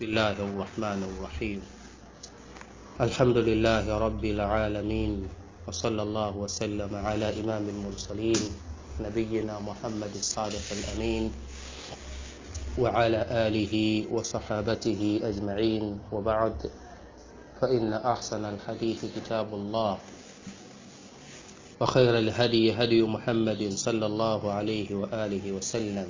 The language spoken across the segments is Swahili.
بسم الله الرحمن الرحيم الحمد لله رب العالمين وصلى الله وسلم على إمام المرسلين نبينا محمد الصادق الأمين وعلى آله وصحابته أجمعين وبعد فإن أحسن الحديث كتاب الله وخير الهدي هدي محمد صلى الله عليه وآله وسلم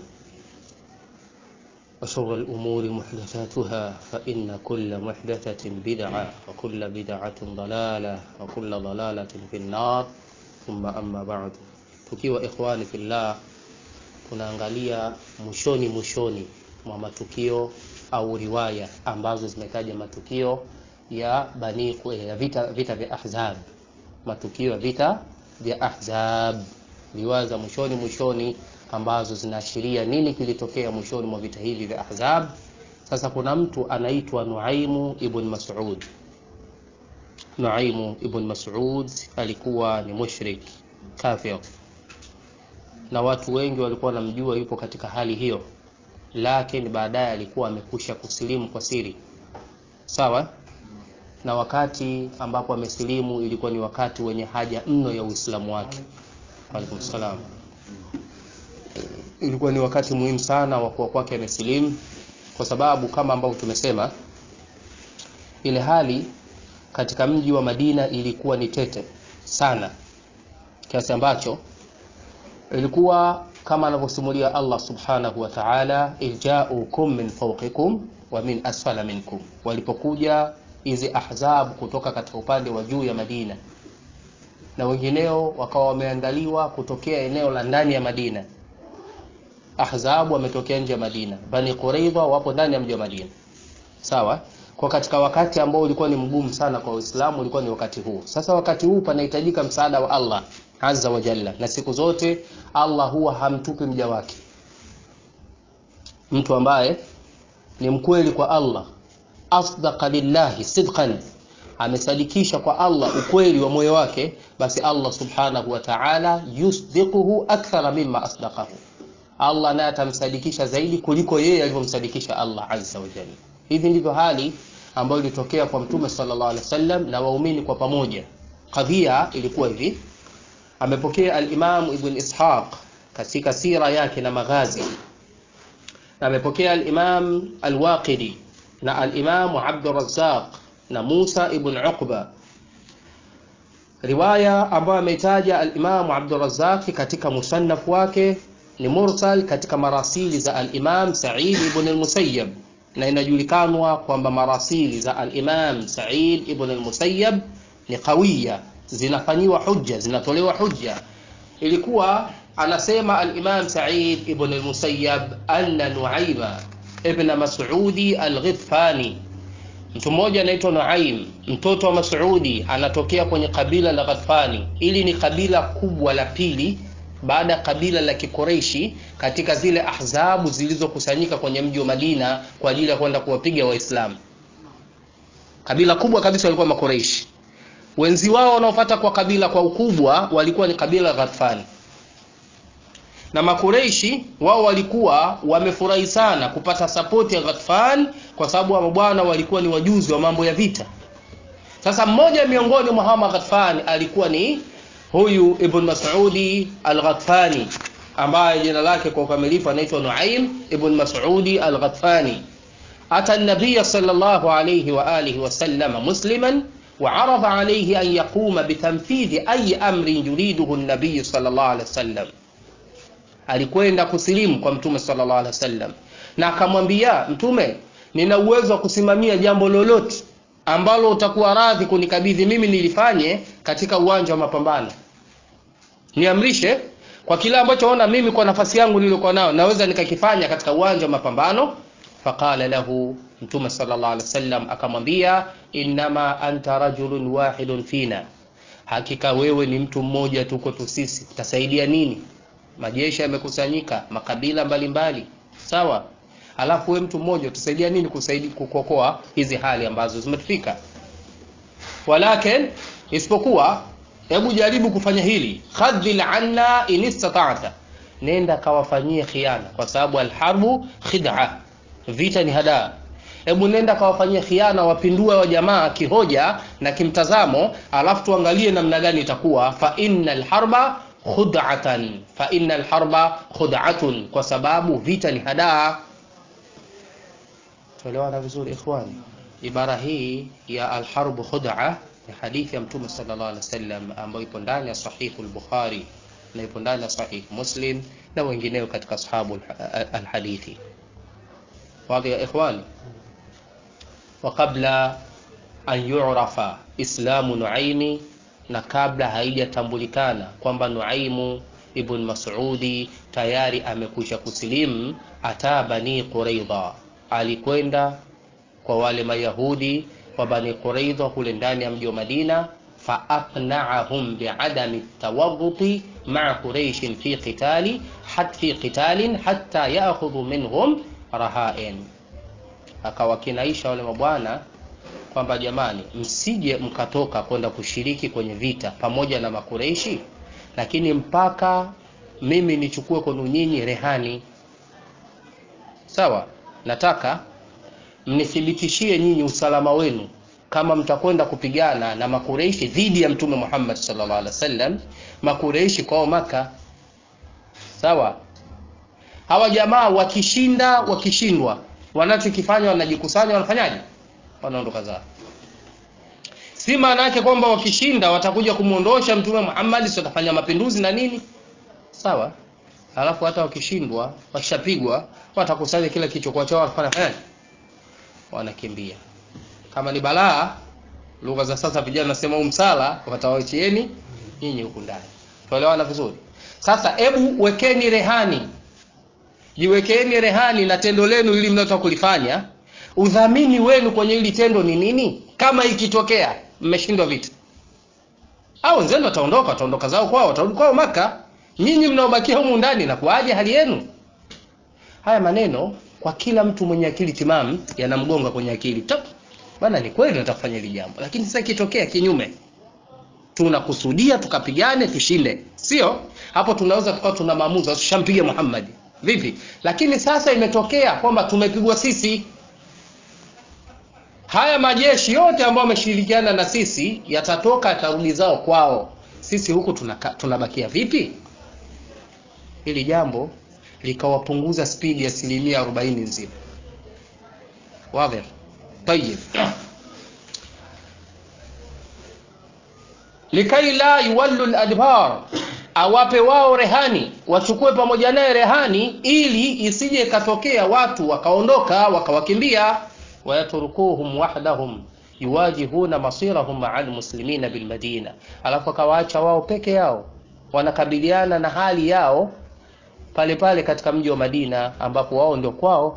وشر الأمور محدثاتها فإن كل محدثة بدعة وكل بدعة ضلالة وكل ضلالة في النار ثم أما بعد tukiwa ikhwani fillah tunaangalia mwishoni mwishoni mwa matukio au riwaya ambazo zimetaja matukio ya bani ya vita, vita vya ahzab matukio ya vita vya ahzab riwaya za mwishoni mwishoni ambazo zinaashiria nini kilitokea mwishoni mwa vita hivi vya ahzab sasa kuna mtu anaitwa nuaimu ibn mas'ud nuaimu ibn mas'ud alikuwa ni mushrik kafir na watu wengi walikuwa wanamjua yupo katika hali hiyo lakini baadaye alikuwa amekusha kusilimu kwa siri sawa na wakati ambapo amesilimu ilikuwa ni wakati wenye haja mno ya uislamu wake alaikum salam ilikuwa ni wakati muhimu sana wa kuwa kwake amesilimu kwa sababu kama ambavyo tumesema ile hali katika mji wa Madina ilikuwa ni tete sana kiasi ambacho ilikuwa kama anavyosimulia Allah subhanahu wa ta'ala ilja'ukum min fawqikum wa min asfala minkum walipokuja hizi ahzab kutoka katika upande wa juu ya Madina na wengineo wakawa wameandaliwa kutokea eneo la ndani ya Madina Ahzab wametokea nje ya Madina, Bani Quraidha wapo ndani ya mji wa Madina. Sawa? Kwa katika wakati ambao ulikuwa ni mgumu sana kwa Uislamu ulikuwa ni wakati huu. Sasa wakati huu panahitajika msaada wa Allah Azza wa Jalla, na siku zote Allah huwa hamtupi mja wake. Mtu ambaye ni mkweli kwa Allah, asdaqa lillahi sidqan, amesadikisha kwa Allah ukweli wa moyo wake, basi Allah subhanahu wa ta'ala yusdiquhu akthara mimma asdaqahu Allah naye atamsadikisha zaidi kuliko yeye alivyomsadikisha Allah azza wa jalla. Hivi ndivyo hali ambayo ilitokea kwa Mtume sallallahu alaihi wasallam na waumini kwa pamoja. Kadhia ilikuwa hivi, amepokea al-Imam Ibn Ishaq katika sira yake na maghazi, na amepokea al-Imam al-Waqidi na al-Imam Abdul Razzaq na Musa ibn Uqba riwaya ambayo ameitaja al-Imam Abdul Razzaq katika musannaf wake ni mursal katika marasili za al-Imam Sa'id ibn al-Musayyab na inajulikanwa kwamba marasili za al-Imam Sa'id ibn al-Musayyab ni qawiya zinafanyiwa hujja zinatolewa hujja ilikuwa anasema al-Imam Sa'id ibn al-Musayyab anna Nu'ayma ibn Mas'udi al-Ghifani mtu mmoja anaitwa Nuaim mtoto wa Mas'udi anatokea kwenye kabila la Ghatfani ili ni kabila kubwa la pili baada ya kabila la Kikoreishi katika zile ahzabu zilizokusanyika kwenye mji wa Madina kwa ajili ya kwenda kuwapiga Waislamu. Kabila kubwa kabisa walikuwa Makoreishi. Wenzi wao wanaofuata kwa kabila kwa ukubwa walikuwa ni kabila Ghatfani. Na Makureishi wao walikuwa wamefurahi sana kupata sapoti ya Ghatfan kwa sababu wa bwana walikuwa ni wajuzi wa mambo ya vita. Sasa mmoja miongoni mwa hawa Ghatfan alikuwa ni huyu Ibn Mas'udi Al-Ghatfani ambaye jina lake kwa ukamilifu anaitwa Nuaim Ibn Mas'udi Al-Ghatfani ata an-nabiy sallallahu alayhi wa alihi wa sallama musliman وعرض عليه أن يقوم بتنفيذ أي أمر يريده النبي صلى الله عليه وسلم alikwenda kusilimu kwa mtume sallallahu alaihi wasallam na akamwambia mtume nina uwezo wa kusimamia jambo lolote ambalo utakuwa radhi kunikabidhi mimi nilifanye katika uwanja wa mapambano niamrishe kwa kile ambacho ona mimi kwa nafasi yangu niliyokuwa nayo naweza nikakifanya katika uwanja wa mapambano faqala lahu mtume sallallahu alaihi wasallam akamwambia innama anta rajulun wahidun fina hakika wewe ni mtu mmoja tu kwetu sisi utasaidia nini majeshi yamekusanyika makabila mbalimbali mbali. sawa alafu we mtu mmoja utasaidia nini kusaidia kukokoa hizi hali ambazo zimetufika walakin isipokuwa hebu jaribu kufanya hili khadhil anna in istata'ta nenda kawafanyie khiana kwa sababu alharbu khid'a vita ni hadaa hebu nenda kawafanyia khiana wapindue wa jamaa kihoja na kimtazamo alafu tuangalie namna gani itakuwa fa innal harba khud'atan fa innal harba khud'atun kwa sababu vita ni hadaa tuelewana vizuri ikhwani ibara hii ya alharbu khud'a ni hadithi ya mtume sallallahu alaihi wasallam ambayo ipo ndani ya sahihu al-bukhari na ipo ndani ya sahih muslim na wengineo katika ashabu alhadithi wazi ya ikhwani wa qabla an yu'rafa islamu nuaimi na kabla haijatambulikana kwamba nuaimu ibn mas'udi tayari amekwisha kusilimu ata bani quraidha alikwenda kwa wale mayahudi wa bani quraidha kule ndani ya mji wa madina faaqna'ahum bi'adami tawarruti ma'a quraish fi qitali hat fi qitalin hatta ya'khudhu minhum rahain akawakinaisha wale mabwana kwamba jamani msije mkatoka kwenda kushiriki kwenye vita pamoja na makureishi lakini mpaka mimi nichukue kwenu nyinyi rehani sawa nataka mnithibitishie nyinyi usalama wenu kama mtakwenda kupigana na makureishi dhidi ya mtume Muhammad sallallahu alaihi wasallam makureishi kwao maka sawa hawa jamaa wakishinda wakishindwa wanachokifanya wanajikusanya wanafanyaje wanaondoka zao si maana yake kwamba wakishinda watakuja kumwondosha mtume Muhammad si watafanya mapinduzi na nini sawa alafu hata wakishindwa wakishapigwa watakusanya kila kichokuwa chao wanafanya wanakimbia kama ni balaa lugha za sasa vijana nasema umsala watawachieni nyinyi huku ndani tuelewana vizuri sasa hebu wekeni rehani jiwekeni rehani na tendo lenu ili mnataka kulifanya udhamini wenu kwenye hili tendo ni nini kama ikitokea mmeshindwa vita au wenzenu wataondoka wataondoka zao kwao watarudi kwao maka nyinyi mnaobakia humu ndani na kuaje hali yenu haya maneno kwa kila mtu mwenye akili timamu yanamgonga kwenye akili Top. bana ni kweli nataka kufanya hili jambo lakini sasa ikitokea kinyume tunakusudia tukapigane tushinde sio hapo tunaweza tukawa tuna maamuzi tushampiga Muhammad vipi lakini sasa imetokea kwamba tumepigwa sisi haya majeshi yote ambayo wameshirikiana na sisi yatatoka yatarudi zao kwao sisi huku tunaka, tunabakia vipi hili jambo likawapunguza spidi asilimia arobaini nzima wadhir tayib likai la yuwallu ladbar awape wao rehani wachukue pamoja naye rehani ili isije ikatokea watu wakaondoka wakawakimbia wayatrukuhum wahdahum yuwajihuna masirahum maa almuslimina bilmadina alafu akawaacha wao peke yao wanakabiliana na hali yao pale pale katika mji wa madina ambapo wao ndio kwao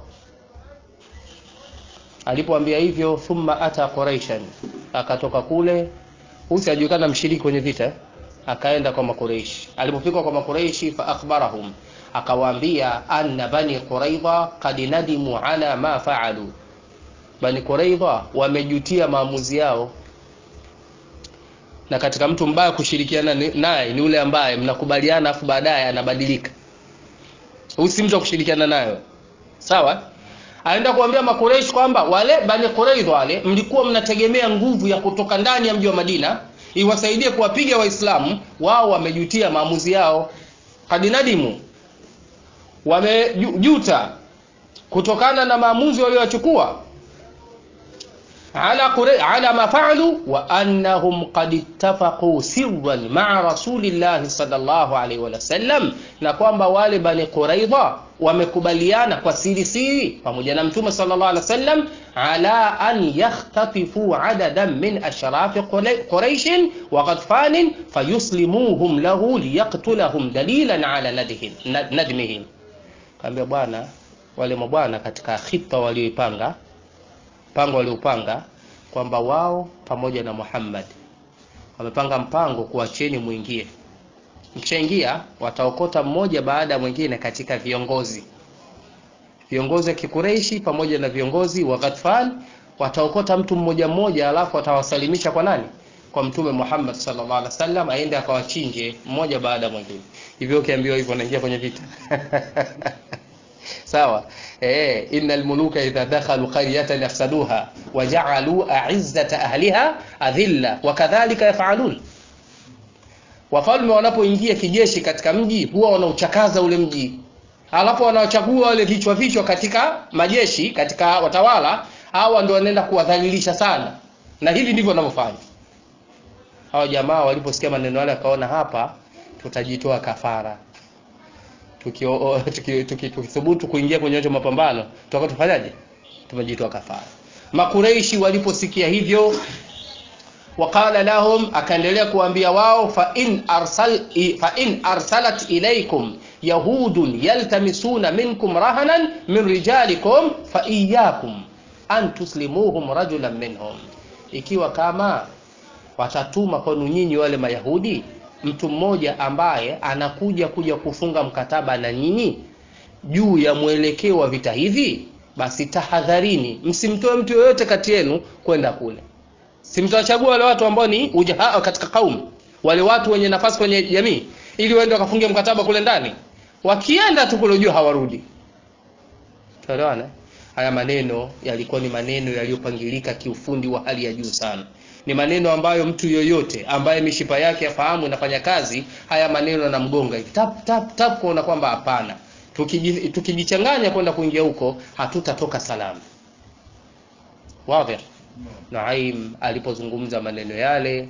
alipoambia hivyo thumma ata quraishan akatoka kule husi ajulikana mshiriki kwenye vita akaenda kwa makureishi alipofika kwa makureishi fa akhbarahum akawaambia anna bani quraidha qad nadimu ala ma faalu bani quraidha wamejutia maamuzi yao na katika mtu mbaya kushirikiana naye ni yule ambaye mnakubaliana afu baadaye anabadilika huyu si mtu wa kushirikiana nayo sawa aenda kuambia makureish kwamba wale bani quraidha wale mlikuwa mnategemea nguvu ya kutoka ndani ya mji wa madina iwasaidie kuwapiga waislamu wao wamejutia maamuzi yao kadinadimu wamejuta kutokana na maamuzi walioyachukua ala qure ala ma fa'alu wa annahum qad ittafaqu sirran ma'a rasulillahi sallallahu alaihi wa sallam na kwamba wale bani quraidha wamekubaliana kwa siri siri pamoja na mtume sallallahu alaihi wasallam ala an yakhtatifu adadan min ashrafi quraish wa qadfan fayuslimuhum lahu liyaqtulahum dalilan ala nadhihim nadmihim kaambia bwana wale mabwana katika khita walioipanga mpango waliopanga kwamba wao pamoja na Muhammad wamepanga mpango kuacheni mwingie mkishaingia wataokota mmoja baada ya mwingine katika viongozi viongozi wa kikureishi pamoja na viongozi wa Ghatfan wataokota mtu mmoja mmoja alafu watawasalimisha kwa nani kwa mtume Muhammad sallallahu alaihi wasallam aende akawachinje mmoja baada ya mwingine hivyo ukiambiwa hivyo unaingia kwenye vita sawa eh innal muluka idha dakhalu qaryatan yafsaduha waja'alu a'izzata ahliha adhilla wakadhalika yaf'alun wafalme wanapoingia kijeshi katika mji huwa wanauchakaza ule mji alafu wanawachagua wale vichwa vichwa katika majeshi katika watawala hawa ndio wanaenda kuwadhalilisha sana na hivi ndivyo wanavyofanya hawa jamaa waliposikia maneno yale wakaona hapa tutajitoa kafara tukithubutu tuki, tuki, tuki, kuingia kwenye hiyo mapambano tutakuwa tufanyaje tumejitoa kafara makureishi waliposikia hivyo waqala lahum akaendelea kuambia wao fa in arsal fa in arsalat ilaykum yahudun yaltamisuna minkum rahanan min rijalikum fa iyyakum an tuslimuhum rajulan minhum ikiwa kama watatuma kwenu nyinyi wale mayahudi mtu mmoja ambaye anakuja kuja kufunga mkataba na nyinyi juu ya mwelekeo wa vita hivi basi tahadharini msimtoe mtu yoyote kati yenu kwenda kule simtawachagua wale watu ambao ni ujahaa katika kaumu wale watu wenye nafasi kwenye jamii ili waende wakafunge mkataba kule ndani wakienda tu kule juu hawarudi tuelewana haya maneno yalikuwa ni maneno yaliyopangilika kiufundi wa hali ya juu sana ni maneno ambayo mtu yoyote ambaye mishipa yake yafahamu inafanya kazi haya maneno yanamgonga hivi tap tap tap kuona kwamba hapana tukijichanganya tuki kwenda kuingia huko hatutatoka salama wazi Naim alipozungumza maneno yale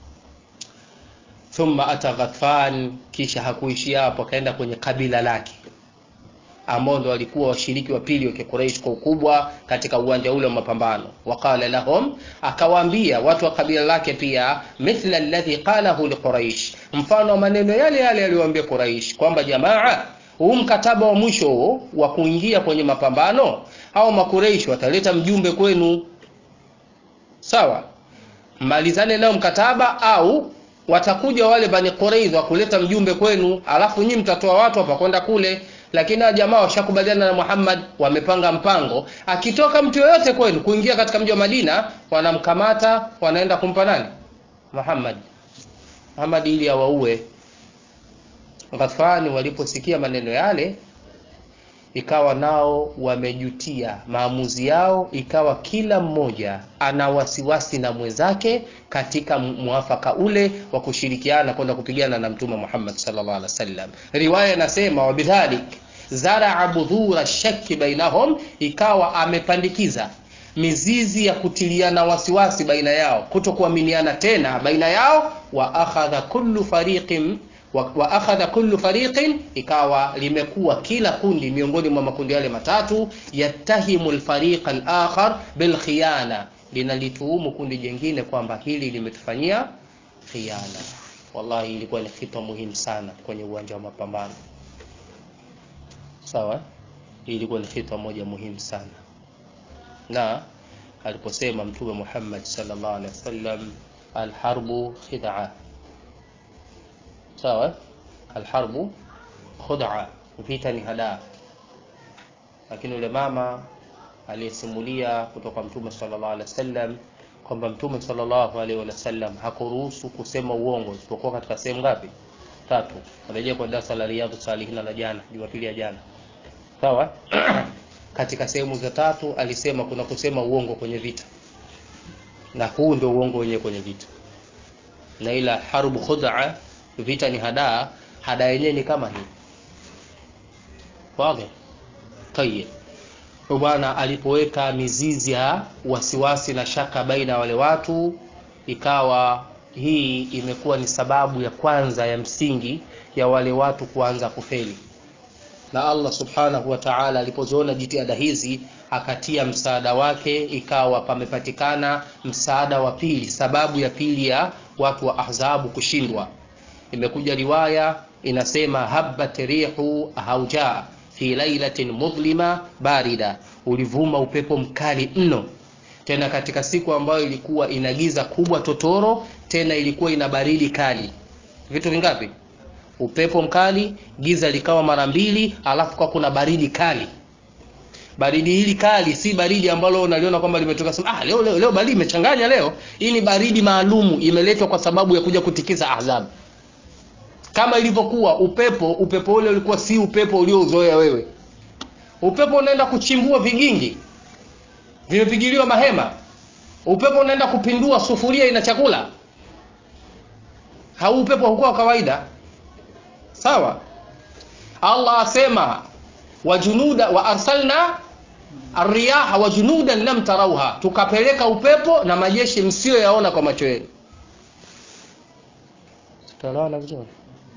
thumma ata Ghatfan kisha hakuishia hapo akaenda kwenye kabila lake ambao ndo walikuwa washiriki wa pili wa Quraysh kwa ukubwa katika uwanja ule wa mapambano waqala lahum akawaambia watu wa kabila lake pia mithla alladhi qalahu liquraish mfano wa maneno yale yale aliyowaambia Quraysh kwamba jamaa huu mkataba wa mwisho wa kuingia kwenye mapambano hao makureish wataleta mjumbe kwenu sawa malizane nao mkataba au watakuja wale bani Quraidha kuleta mjumbe kwenu alafu nyinyi mtatoa watu hapa kwenda kule lakini hao jamaa washakubaliana na Muhammad wamepanga mpango akitoka mtu yoyote kwenu kuingia katika mji wa Madina wanamkamata wanaenda kumpa nani Muhammad Muhammad ili awaue Ghatfani waliposikia maneno yale ikawa nao wamejutia maamuzi yao ikawa kila mmoja ana wasiwasi na mwenzake katika mwafaka ule wa kushirikiana kwenda kupigana na mtume Muhammad sallallahu alaihi wasallam riwaya inasema wabidhalik zaraa budhura shakki bainahum ikawa amepandikiza mizizi ya kutiliana wasiwasi baina yao kutokuaminiana tena baina yao wa akhadha kullu fariqin wa, wa akhadha kullu fariqin ikawa limekuwa kila kundi miongoni mwa makundi yale matatu yattahimu alfariqa alakhar bilkhiyana linalituhumu kundi jingine kwamba hili limetufanyia khiana wallahi ilikuwa ni kitu muhimu sana kwenye uwanja wa mapambano sawa ilikuwa ni kitu moja muhimu sana na aliposema mtume Muhammad sallallahu alaihi wasallam alharbu khid'a sawa alharbu khud'a vita ni hadaa lakini yule mama aliyesimulia kutoka mtume sallallahu alaihi wasallam kwamba mtume sallallahu alaihi wasallam hakuruhusu kusema uongo isipokuwa katika sehemu ngapi tatu rejea kwa darasa la riyadhus salihin la jana jumapili ya jana sawa katika sehemu za tatu alisema kuna kusema uongo kwenye vita na huu ndio uongo wenyewe kwenye vita na ila harbu khud'a vita ni hadaa hadaa yenyewe ni kama hii wazi tayeb bwana alipoweka mizizi ya wasiwasi na shaka baina ya wale watu ikawa hii imekuwa ni sababu ya kwanza ya msingi ya wale watu kuanza kufeli na Allah subhanahu wa ta'ala alipoziona jitihada hizi akatia msaada wake ikawa pamepatikana msaada wa pili sababu ya pili ya watu wa ahzabu kushindwa imekuja riwaya inasema habbat rihu hauja fi lailatin mudlima barida ulivuma upepo mkali mno tena katika siku ambayo ilikuwa ina giza kubwa totoro tena ilikuwa ina baridi kali vitu vingapi upepo mkali giza likawa mara mbili alafu kwa kuna baridi kali baridi hili kali si baridi ambalo unaliona kwamba limetoka sema ah leo leo, leo baridi imechanganya leo hii ni baridi maalumu imeletwa kwa sababu ya kuja kutikiza ahzab kama ilivyokuwa upepo upepo ule ulikuwa si upepo uliouzoea wewe upepo unaenda kuchimbua vigingi vimepigiliwa mahema upepo unaenda kupindua sufuria ina chakula hau upepo haukuwa kawaida sawa allah asema wajunuda wa arsalna arriyaha wa junudan lam tarauha tukapeleka upepo na majeshi msiyoyaona kwa macho yenu tutaelewana vizuri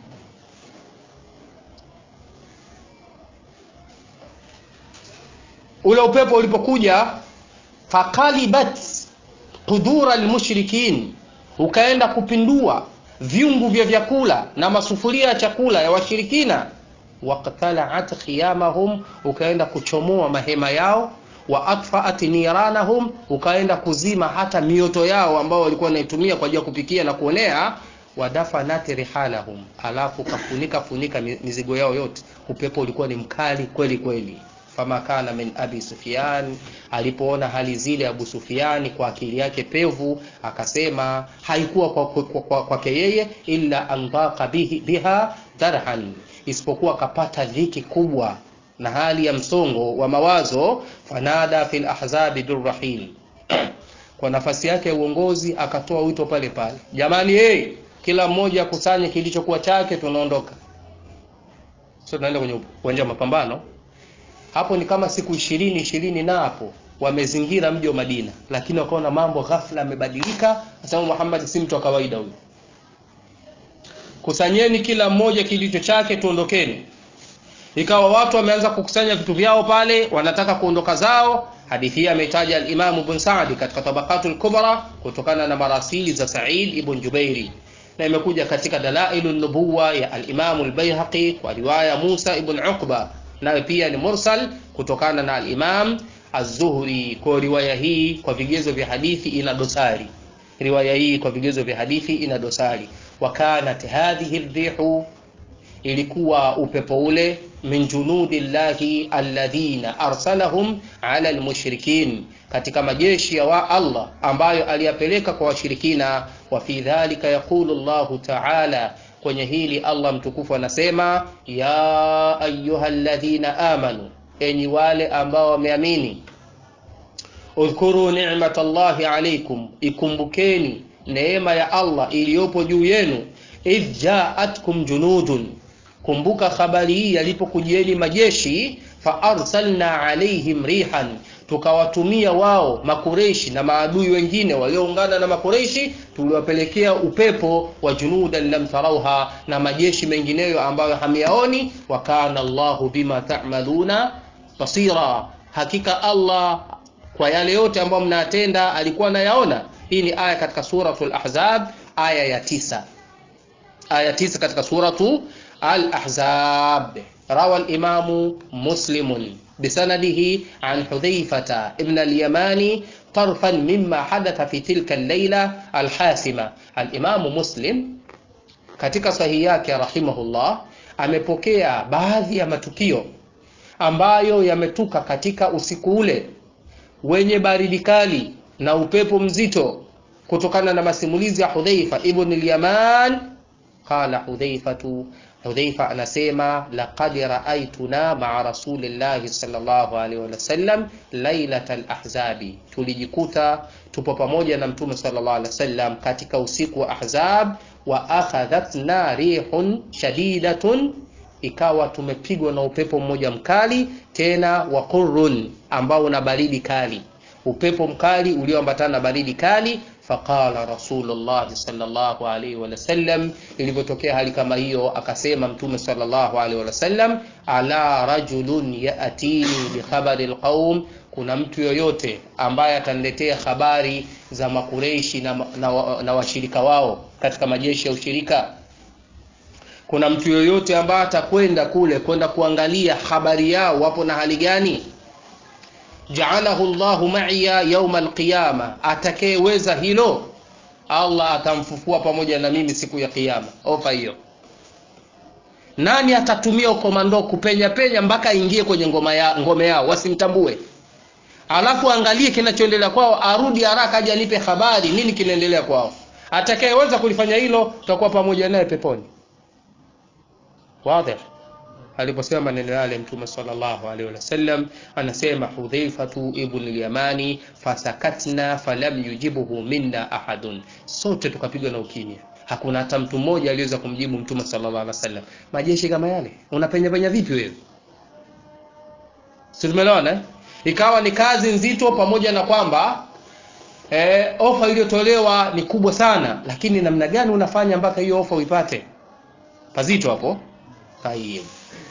ule upepo ulipokuja fakalibat qudura almushrikin ukaenda kupindua vyungu vya vyakula na masufuria ya chakula ya washirikina waqtalaat khiyamahum ukaenda kuchomoa mahema yao wa atfaat niranahum ukaenda kuzima hata mioto yao ambao walikuwa wanaitumia kwa ajili ya kupikia na kuonea wadafanat rihalahum alafu kafunika funika mizigo yao yote upepo ulikuwa ni mkali kweli kweli fama kana min abi sufyan alipoona hali zile abu sufiani kwa akili yake pevu akasema haikuwa kwake kwa, kwa, kwa, kwa yeye illa andaka bihi, biha darhan isipokuwa akapata dhiki kubwa na hali ya msongo wa mawazo fanada fil ahzabi birrahil kwa nafasi yake ya uongozi akatoa wito pale pale jamani hey, kila mmoja akusanye kilichokuwa chake tunaondoka sio tunaenda kwenye uwanja wa mapambano hapo ni kama siku ishirini ishirini na hapo wamezingira mji wa Madina, lakini wakaona mambo ghafla yamebadilika. Asema Muhammad si mtu wa kawaida huyu, kusanyeni kila mmoja kilicho chake, tuondokeni. Ikawa watu wameanza kukusanya vitu vyao pale, wanataka kuondoka zao. Hadithi hii ameitaja al-Imam Ibn Sa'di katika Tabaqatul Kubra kutokana na marasili za Sa'id ibn Jubairi na imekuja katika Dalailun Nubuwa ya al-Imam al-Baihaqi kwa riwaya Musa ibn Uqba nayo pia ni mursal kutokana na al-Imam Az-Zuhri. Kwa riwaya hii kwa vigezo vya hadithi ina dosari, riwaya hii kwa vigezo vya hadithi ina dosari. Wa kanat hadhihi rihu, ilikuwa upepo ule min junudillahi alladhina arsalahum ala almushrikin, katika majeshi ya wa Allah ambayo aliyapeleka kwa washirikina. Wa fi dhalika yaqulu Allahu ta'ala kwenye hili Allah mtukufu anasema ya ayyuhalladhina amanu, enyi wale ambao wameamini, udhkuru ni'matallahi alaykum, ikumbukeni neema ya Allah iliyopo juu yenu. Idh ja'atkum junudun, kumbuka habari hii yalipokujieni majeshi. Fa arsalna alaihim rihan, tukawatumia wao makureishi na maadui wengine walioungana na makureishi, tuliwapelekea upepo wa junudan lam tarauha, na majeshi mengineyo ambayo hamyaoni. Wa kana Allahu bima ta'maluna basira, hakika Allah kwa yale yote ambayo mnatenda alikuwa anayaona. Hii ni aya katika suratul Ahzab aya ya tisa, aya tisa katika suratu al-Ahzab. Rawa al-Imamu Muslimun bisanadihi an Hudhaifata ibn al-Yamani tarfan mimma hadatha fi tilka al-layla al-hasima. Al-Imamu Muslim katika sahihi yake rahimahullah amepokea baadhi ya matukio ambayo yametuka katika usiku ule wenye baridi kali na upepo mzito kutokana na masimulizi ya Hudhaifa ibn al-Yaman. Qala Hudhaifatu, Hudhaifa anasema laqad ra'aytuna ma'a rasulillahi sallallahu alaihi wasallam lailatal ahzabi, tulijikuta tupo pamoja na mtume sallallahu alaihi wasallam katika usiku wa Ahzab. Wa akhadhatna rihun shadidatun, ikawa tumepigwa na upepo mmoja mkali tena wa qurrun, ambao una baridi kali, upepo mkali ulioambatana na baridi kali. Faqala Rasulullah sallallahu alaihi wasallam, ilivyotokea hali kama hiyo, akasema mtume sallallahu alaihi wasallam, ala rajulun yatini bikhabari alqaum, kuna mtu yoyote ambaye ataniletea habari za makureishi na, na, na washirika wao katika majeshi ya ushirika kuna mtu yoyote ambaye atakwenda kule kwenda kuangalia habari yao wapo na hali gani? jaalahu Allahu ma'iya yawma alqiyama, atakayeweza hilo Allah atamfufua pamoja na mimi siku ya Kiyama. Ofa hiyo. Nani atatumia ukomando kupenya penya mpaka aingie kwenye ngoma ya, ngome yao wasimtambue, alafu angalie kinachoendelea kwao, arudi haraka aje anipe habari nini kinaendelea kwao. Atakayeweza kulifanya hilo, tutakuwa pamoja naye peponi. Wazi. aliposema maneno yale mtume sallallahu alaihi wasallam anasema hudhaifatu ibn al-yamani fasakatna falam yujibuhu minna ahadun sote tukapigwa na ukimya hakuna hata mtu mmoja aliweza kumjibu mtume sallallahu alaihi wasallam majeshi kama yale unapenya penya vipi wewe si tumeelewana eh? ikawa ni kazi nzito pamoja na kwamba eh, ofa iliyotolewa ni kubwa sana lakini namna gani unafanya mpaka hiyo ofa uipate pazito hapo tayib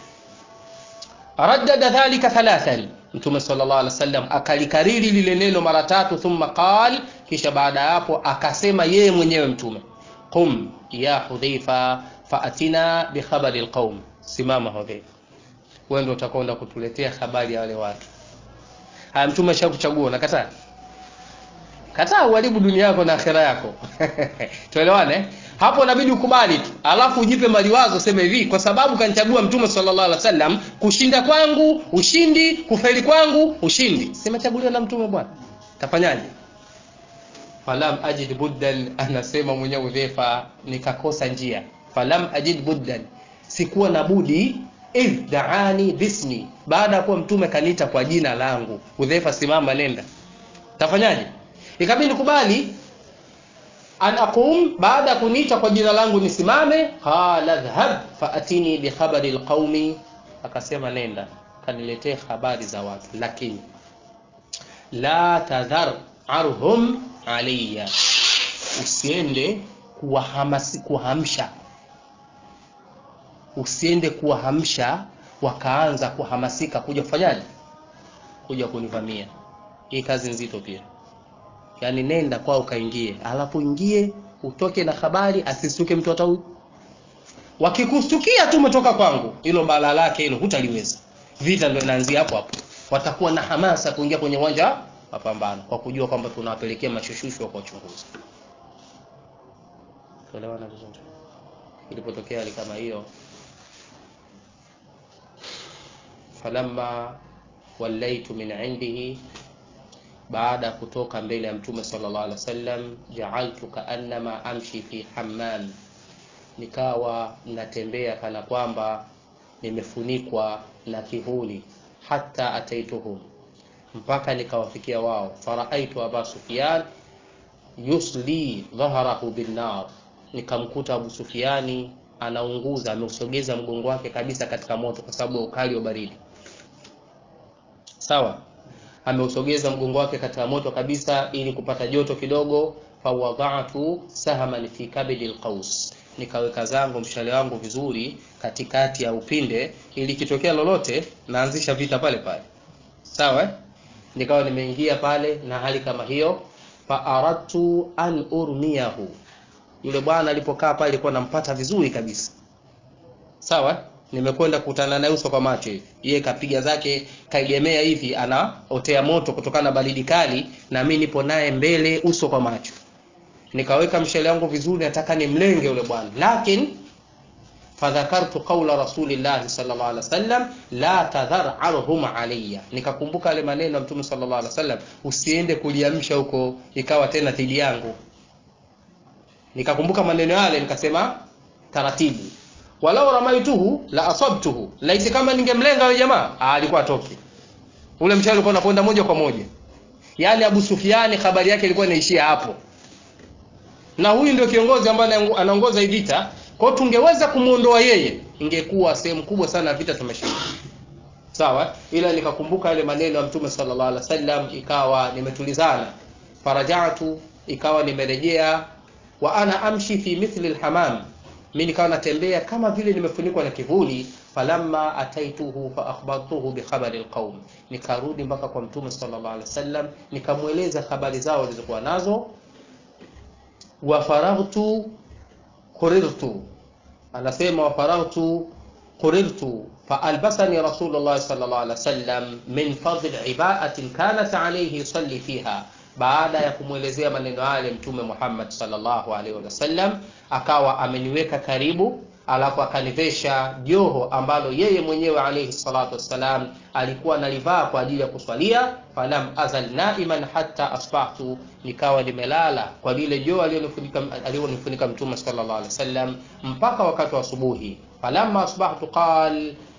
raddada dhalika thalathan mtume sallallahu alaihi wasallam akalikariri lile neno mara tatu thumma qal kisha baada ya hapo akasema yeye mwenyewe mtume qum ya hudhaifa faatina bikhabari alqaum simama hudhaifa wewe ndio utakwenda kutuletea habari ya wale watu haya mtume ashakuchagua unakataa kataa uharibu dunia yako na akhera yako tuelewane hapo inabidi ukubali tu alafu ujipe maliwazo sema hivi kwa sababu kanichagua mtume sallallahu alaihi wasallam kushinda kwangu ushindi kufeli kwangu ushindi simechaguliwa na mtume bwana tafanyaje falam ajid buddan anasema mwenyewe udhefa nikakosa njia falam ajid buddan sikuwa na budi idh daani bismi baada ya kuwa mtume kaniita kwa jina langu udhefa simama nenda tafanyaje ikabidi kubali an aqum baada ya kuniita kwa jina langu nisimame qala dhhab faatini bikhabari lqaumi akasema nenda kaniletee habari za watu lakini la tadhar arhum alayya usiende kuwahamasi kuhamsha usiende kuwahamsha wakaanza kuhamasika kuja kufanyaje kuja kunivamia hii kazi nzito pia yaani nenda kwao ukaingie alafu ingie utoke na habari asisuke mtu hata huyu wakikustukia tu umetoka kwangu hilo bala lake hilo hutaliweza vita ndio inaanzia hapo hapo watakuwa na hamasa kuingia kwenye uwanja wa mapambano kwa kujua kwamba tunawapelekea mashushushu kwa uchunguzi tuelewana vizuri ilipotokea hali kama hiyo falamma wallaitu min indihi baada ya kutoka mbele ya mtume sallallahu alaihi wasallam ja'altu kaannama amshi fi hammam nikawa natembea kana kwamba nimefunikwa na kivuli hata ataituhum mpaka nikawafikia wao faraaitu aba sufyan yusli dhahrahu binnar nikamkuta abu sufiani anaunguza ameusogeza mgongo wake kabisa katika moto kwa sababu ya ukali wa baridi sawa ameusogeza mgongo wake katika moto kabisa ili kupata joto kidogo fawadhatu sahaman fi kabidi alqaus nikaweka zangu mshale wangu vizuri katikati ya upinde ili kitokea lolote naanzisha vita pale pale sawa eh? nikawa nimeingia pale na hali kama hiyo faaradtu an urmiyahu yule bwana alipokaa pale alikuwa nampata vizuri kabisa sawa nimekwenda kukutana naye uso kwa macho hivi yeye kapiga zake kaegemea hivi anaotea moto kutokana na baridi kali na mimi nipo naye mbele uso kwa macho nikaweka mshale wangu vizuri nataka nimlenge yule bwana lakini fadhakartu qaula rasulillahi sallallahu alaihi wasallam la tadhar arhum alayya nikakumbuka yale maneno ya mtume sallallahu alaihi wasallam usiende kuliamsha huko ikawa tena dhidi yangu nikakumbuka maneno yale nikasema taratibu walau ramaituhu la asabtuhu laiti kama ningemlenga yule jamaa alikuwa atoki ule mshale ulikuwa unakwenda moja kwa moja yaani Abu Sufiani habari yake ilikuwa inaishia hapo na huyu ndio kiongozi ambaye anaongoza hii vita kwa hiyo tungeweza kumuondoa yeye ingekuwa sehemu kubwa sana vita tumeshinda sawa ila nikakumbuka yale maneno ya mtume sallallahu alaihi wasallam ikawa nimetulizana farajatu ikawa nimerejea wa ana amshi fi mithli alhamam mimi nikawa natembea kama vile nimefunikwa na kivuli falamma ataituhu fa akhbartuhu bi khabari alqaum nikarudi mpaka kwa mtume sallallahu alaihi wasallam nikamweleza habari zao walizokuwa nazo wa faraghtu qurirtu anasema wa faraghtu qurirtu فألبسني رسول الله صلى الله عليه وسلم من فضل عباءة كانت عليه يصلي فيها baada ya kumwelezea maneno yale mtume Muhammad sallallahu alaihi wasallam akawa ameniweka karibu alafu akanivesha joho ambalo yeye mwenyewe alaihi salatu wassalam alikuwa analivaa kwa ajili ya kuswalia falam azal naiman hatta asbahtu nikawa nimelala kwa lile joho aliyonifunika aliyonifunika mtume sallallahu alaihi wasallam mpaka wakati wa asubuhi falamma asbahtu qal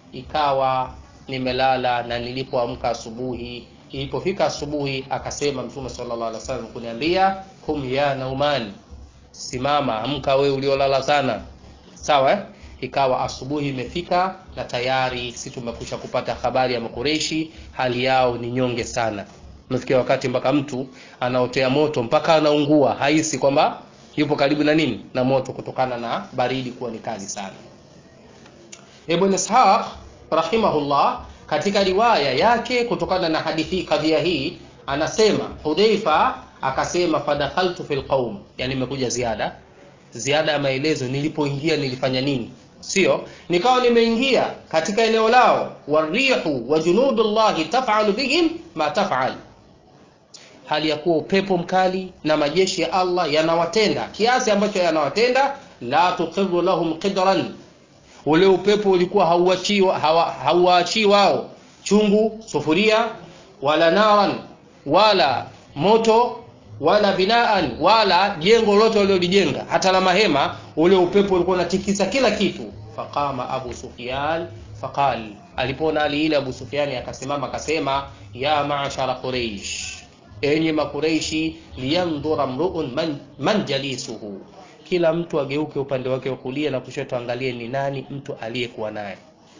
ikawa nimelala na nilipoamka asubuhi ilipofika asubuhi akasema mtume sallallahu alaihi wasallam kuniambia kum ya nauman simama amka wewe uliolala sana sawa eh? ikawa asubuhi imefika na tayari si tumekusha kupata habari ya makureishi hali yao ni nyonge sana umefikia wakati mpaka mtu anaotea moto mpaka anaungua haisi kwamba yupo karibu na nini na moto kutokana na baridi kuwa ni kali sana ibn ishaq rahimahullah katika riwaya yake kutokana na hadithi kadhia hii anasema hudhaifa akasema fadakhaltu fil qaum yani imekuja ziada ziada ya maelezo nilipoingia nilifanya nini sio nikawa nimeingia katika eneo lao warihu wa junudullahi tafalu bihim ma tafal hali ya kuwa upepo mkali na majeshi ya allah yanawatenda kiasi ambacho yanawatenda la tuqiru lahum qidran ule upepo ulikuwa hauachii hauwaachii wao chungu sufuria wala naran wala moto wala binaan wala jengo lote waliolijenga hata la mahema ule upepo ulikuwa unatikisa kila kitu faqama abu sufyan faqal alipoona hali ile abu sufyani akasimama akasema ya maashara quraish enyi makureishi liyandhura mruun man, man jalisuhu kila mtu ageuke upande wake wa kulia na kushoto angalie ni nani mtu aliyekuwa naye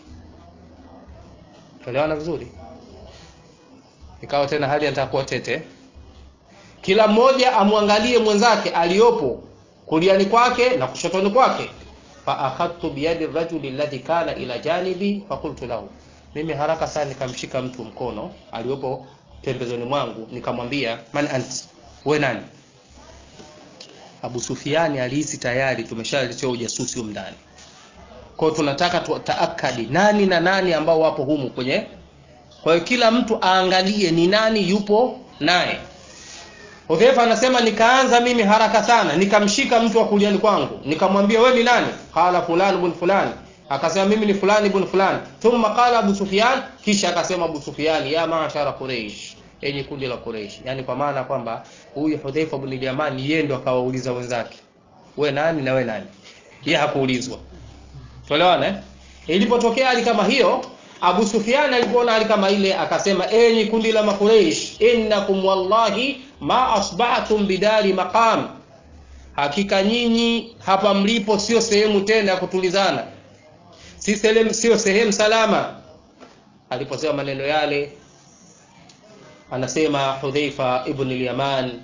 tuelewana vizuri ikawa tena hali atakuwa tete kila mmoja amwangalie mwenzake aliyopo kuliani kwake na kushotoni kwake faakhadtu biyadi rajuli alladhi kana ila janibi fakultu lahu mimi haraka sana nikamshika mtu mkono aliyopo pembezoni mwangu nikamwambia man anti we nani abu sufiani alihisi tayari tumeshaletewa ujasusi humu ndani kwao tunataka taakadi nani na nani ambao wapo humu kwenye kwa hiyo kila mtu aangalie ni nani yupo naye hudhaifa anasema nikaanza mimi haraka sana nikamshika mtu wa kuliani kwangu nikamwambia we ni nani qala fulani bun fulani akasema mimi ni fulani ibn fulani thumma qala abu sufyan kisha akasema abu sufyan ya maashara quraish enyi kundi la quraish yani kwa maana kwamba huyu hudhaifa ibn yaman yeye ndo akawauliza wenzake we nani na we nani yeye hakuulizwa tuelewana eh ilipotokea hali kama hiyo abu sufyan alipoona hali kama ile akasema enyi kundi la makureish innakum wallahi ma asbahtum bidari maqam hakika nyinyi hapa mlipo sio sehemu tena ya kutulizana si sehemu sio sehemu salama aliposema maneno yale anasema hudhaifa ibn al-yaman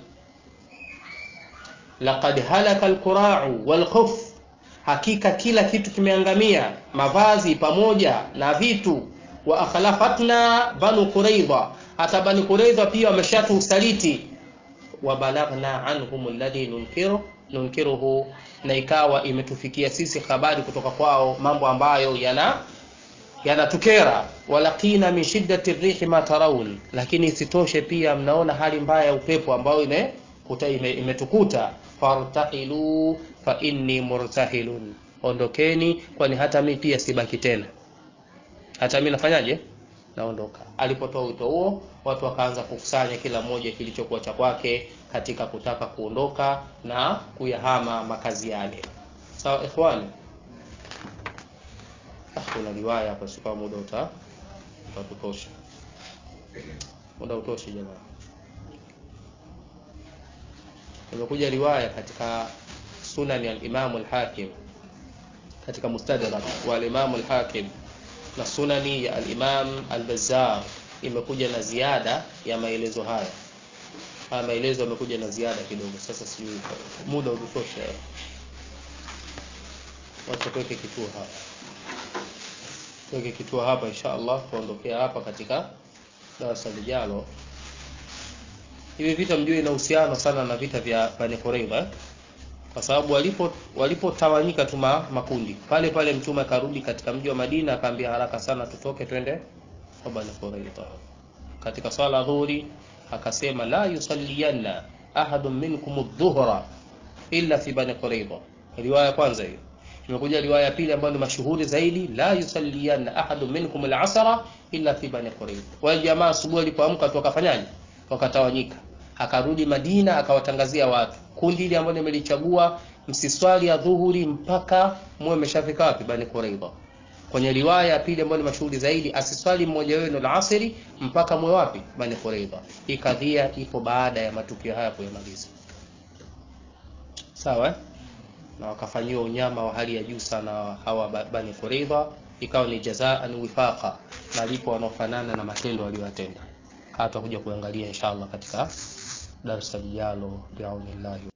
laqad halaka al-qura'u wal-khuf hakika kila kitu kimeangamia mavazi pamoja na vitu wa akhlafatna banu quraidha hata banu quraidha pia wameshatu usaliti wa balaghna anhum alladhi nunkiru nunkiruhu na ikawa imetufikia sisi habari kutoka kwao mambo ambayo yana yanatukera walakina min shiddati rihi ma tarawun lakini isitoshe pia mnaona hali mbaya ya upepo ambayo ime imetukuta ime fartahilu fa inni murtahilun ondokeni kwani hata mi pia sibaki tena hata mi nafanyaje naondoka alipotoa wito huo watu wakaanza kukusanya kila mmoja kilichokuwa cha kwake katika kutaka kuondoka na kuyahama makazi yale sawa ikhwani ah, kuna riwaya hapa sikuwa muda uta utatutosha muda utoshi jamani imekuja riwaya katika sunani al-Imam al-Hakim katika mustadrak wa al-Imam al-Hakim na sunani ya al-Imam al-Bazzar imekuja na ziada ya maelezo haya haya maelezo yamekuja na ziada kidogo sasa sijui muda utosha wacha tuweke kituo hapa tuweke kituo hapa insha Allah tuondokea hapa katika darasa lijalo hivi vita mjue ina uhusiano sana na vita vya Bani Qurayza kwa sababu walipo walipotawanyika tu makundi pale pale mtume akarudi katika mji wa Madina akaambia haraka sana tutoke twende kwa Bani Qurayza katika swala dhuhuri akasema la yusalliyanna ahadun minkum adh-dhuhra illa fi Bani Qurayza riwaya kwanza hiyo imekuja riwaya ya pili ambayo ni mashuhuri zaidi la yusalliyanna ahadun minkum al-asra illa fi Bani Qurayza wale jamaa asubuhi walipoamka tu wakafanyaje wakatawanyika akarudi Madina akawatangazia watu kundi hili ambalo nimelichagua msiswali ya dhuhuri mpaka muwe mmeshafika wapi Bani Quraidha kwenye riwaya ya pili ambayo ni mashuhuri zaidi asiswali mmoja wenu alasiri mpaka mwe wapi bani quraidha hii kadhia ipo baada ya matukio haya kuyamaliza sawa eh? na wakafanyiwa unyama wa hali ya juu sana hawa ba- bani quraidha ikawa ni jazaan wifaqa malipo wanaofanana na matendo waliyotenda hata kuja kuangalia inshallah katika darasa lijalo biaunillahi